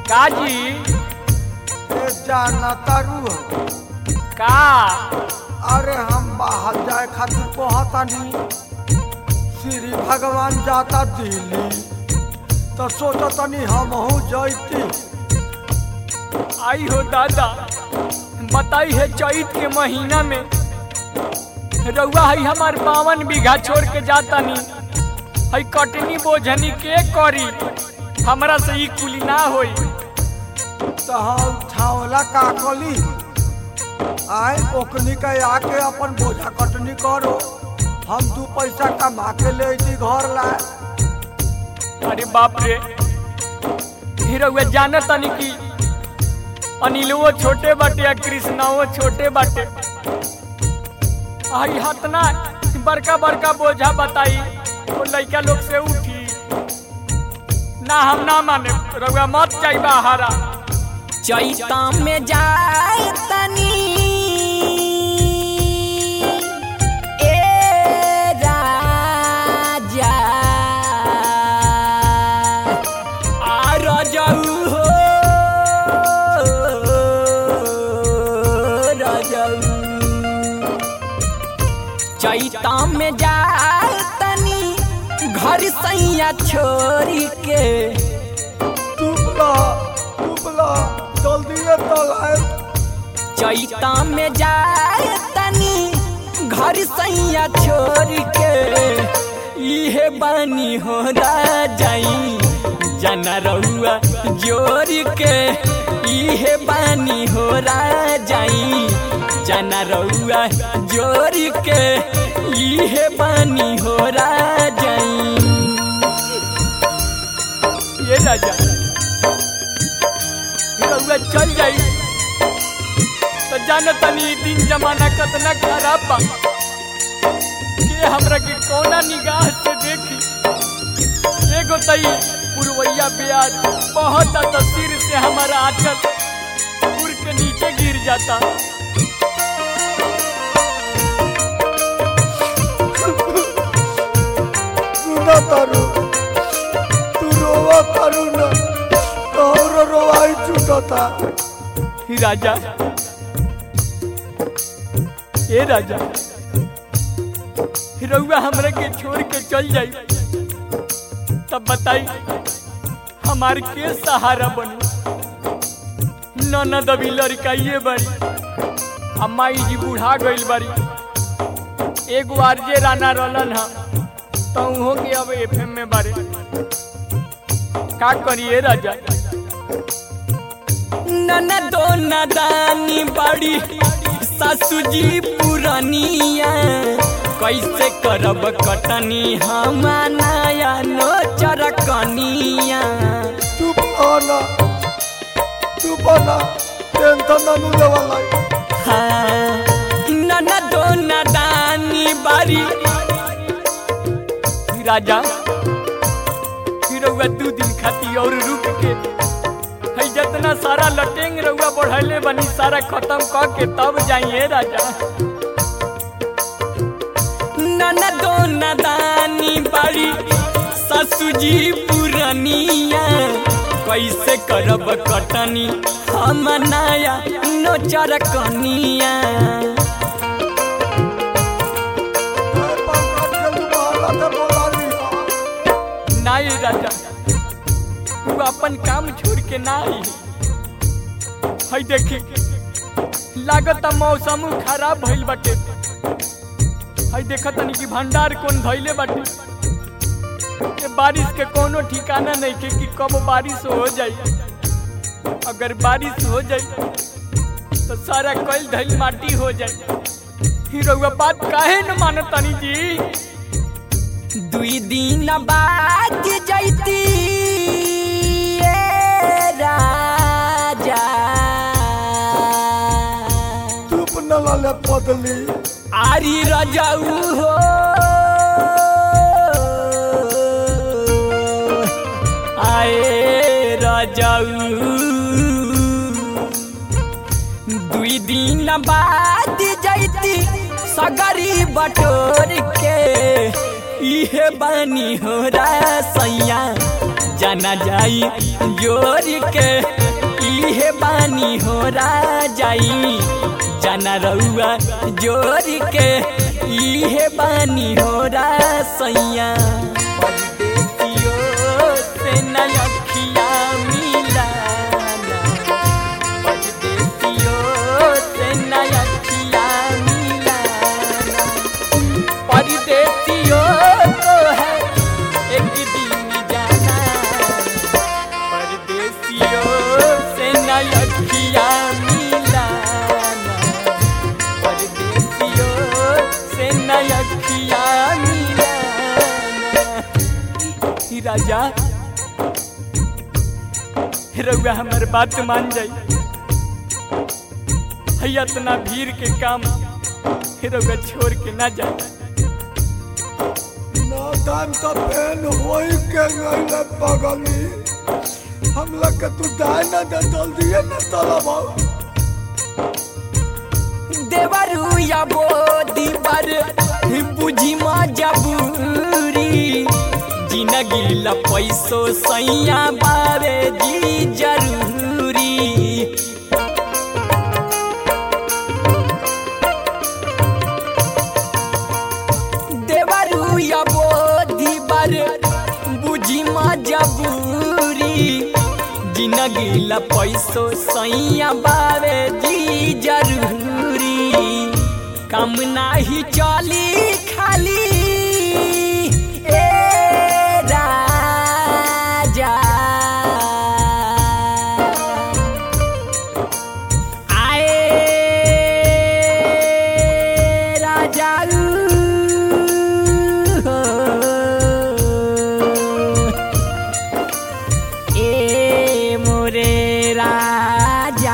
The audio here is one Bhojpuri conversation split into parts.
काजी ए जाना तारू हो। का अरे हम बाहर जाए खातिर कहतानी श्री भगवान जाता दिल्ली तो सोचतनी हमहू जैती आई हो दादा बताई है चैत के महीना में रउआ है हमार बावन बीघा छोड़ के जाता नी है कटनी बोझनी के करी हमरा से ई कुली ना होई तो हम छावला का कली आए ओकनी के आके अपन बोझा कटनी करो हम दू पैसा कमा के ले अइती घर लाए अरे बाप रे ही रउआ जानत तनी कि अनिलवो छोटे बाटे या कृष्णाओ छोटे बाटे आई हतना बड़का बड़का बोझा बताई वो लड़का लोग से उठी ना हम ना माने रउआ मत जाई बाहरा चैता में जाए तनी ए राजा आ रजऊ हो रजऊ चैता में जाए तनी घर सैया छोड़ी के टुपला टुपला जल्दी तो लाए चैता में जाए तनी घर सैया छोड़ के इहे बानी हो जाई जना रहुआ जोड़ के इहे बानी हो जाई जना रहुआ जोड़ के इहे बानी हो जाई ये राजा रउआ चल जाई तो जान तनी दिन जमाना कतना खराब बा के हमरा के कौना निगाह से देखी एगो तई पुरवैया ब्याज बहुत तस्वीर से हमारा आंचल पुर के नीचे गिर जाता सुना तारू तू रोवा तारू न तोहरो रोवाई छूटता ही राजा ए राजा रउआ हमरा के छोड़ के चल जाई तब बताई हमार के सहारा बनी ननद अभी लड़काइए बड़ी आ माई जी बूढ़ा गइल बारी एक बार जे राना रहलन हा तो उहो के अब एफएम में बारे का करिए राजा ननदो नदानी बड़ी सासू जी पुरानिया कैसे करब कटनी हम नया नोचर कनिया तू बना तू बना टेंशन ननु लेवाला हाँ, ननदो नदानी बड़ी राजा फिर रउआ दू दिन खाती और रुक के है जितना सारा लटेंग रउआ बढ़ले बनी सारा खत्म क के तब जाइए राजा ननदो नदानी बड़ी ससु जी पुरनिया कैसे करब कटनी हम नया नोचर कनिया ना ये राजा तू अपन काम छोड़ के ना आई है देखी लागत मौसम खराब भइल बाटे है देखत तनी कि भंडार कौन धइले बाटे ये बारिश के कोनो ठिकाना नहीं के कि कब बारिश हो जाई अगर बारिश हो जाई तो सारा कल धइल माटी हो जाई ही रउआ बात काहे न मानत तनी जी दुई दिन बाद जैती ए राजा चुप न लाले पदली आरी रजाऊ हो आए रजाऊ दुई दिन बाद जैती सगरी बटोर के इहे बानी हो सैया जाना जाई जोर के इहे बानी हो जाई जाना रउआ जोर के इहे बानी हो सैया परदेसियो से न अखिया मिलाना परदेसियो से न अखिया मिलाना परदेसियों को है एक दिन जाना परदेसियों से नया अखिया मिलाना परदेसियों से नया अखिया मिलाना ही राजा रउआ हमार बात मान जाई है इतना भीड़ के काम रउआ छोड़ के ना जाए ना टाइम तो पेन होई के गईले बगली हम लोग के तू दाय ना दे जल्दी ना चलब देवरू या बोदी पर बुझी मजबूरी जिंदगी ला पैसो सैया बारे जी जरूरी देवरू या बोदी पर बुझी मजबूरी जिंदगी ला पैसो सैया बावे जी जरूरी कम नाही चली खाली ए राजा आए राजा ए मोरे राजा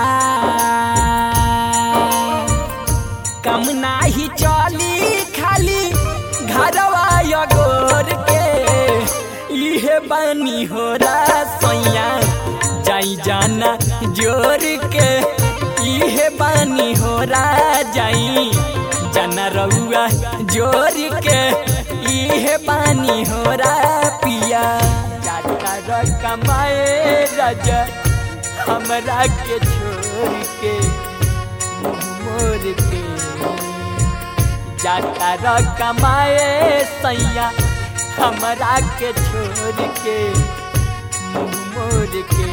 कम नाही चली खाली घरवा गोर के इहे बनी हो सैया जाई जाना जोर के इहे बनी हो जाई जाना रउआ जोर के इहे बानी हो पिया जाता र कमाए राजा हमरा के छोड़ के मुँह मोर के जाता र कमाए सैया हमरा के छोड़ के मुँह मोर के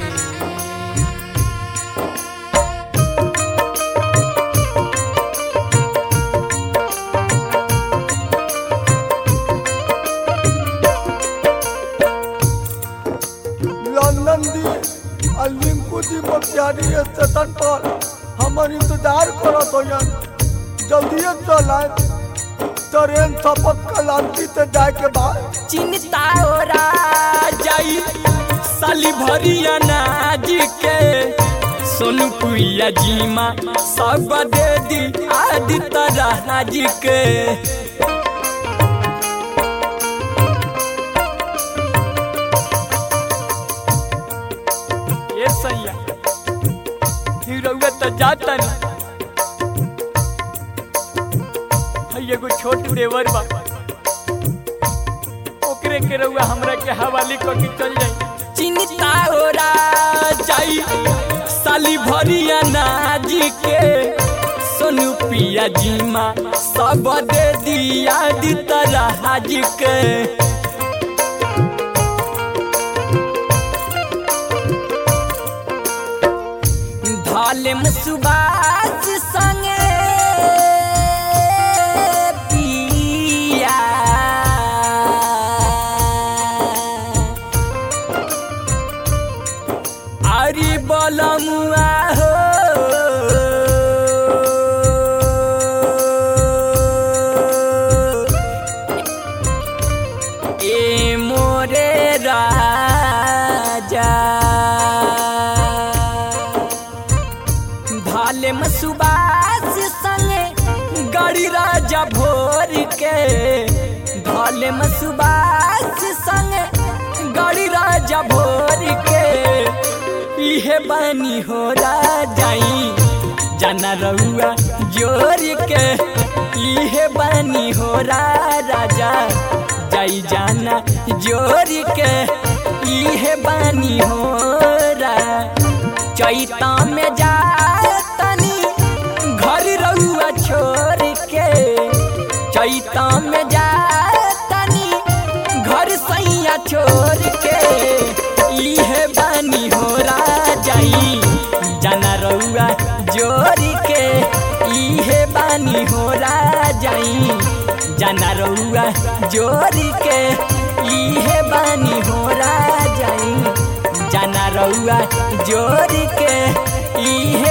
लंदन दी और लिंकू दी मोतिहारी स्टेशन पर हमर इंतजार करत होयन जल्दी चल आए ट्रेन सपत कलांती से जाए के बाद चिंता हो जाई साली भरिया नाज के सोनू पुइया जीमा सब दे दी आदि तरह के ये सैया ही रउआ तो जाता नहीं है एगो छोट देवर बा ओकरे के रउआ हमरा के हवाले कर के चल जाई चिंता हो जाई साली भरिया नाज के सोनू पिया जीमा सब दे दिया दी तरह के धालेम सुबास संगे पिया अरे बलमुआ हो ए मोरे राजा भाले मसुबास संगे गड़ी राजा भोर के भाले मसुबास संगे गड़ी राजा भोर के इहे बानी हो जाई जाना रउआ जोर के इहे बानी हो राजा जाई जाना जोर के इहे बानी हो चैता में जा तनी घर रहुआ छोड़ के चैता में जा तनी घर सैया छोड़ के इहे बानी हो जाई जाना रहुआ जोड़ के इहे बानी हो जाई जाना रहुआ जोड़ के इहे बानी हो जाई जाना रहुआ जोड़ के इहे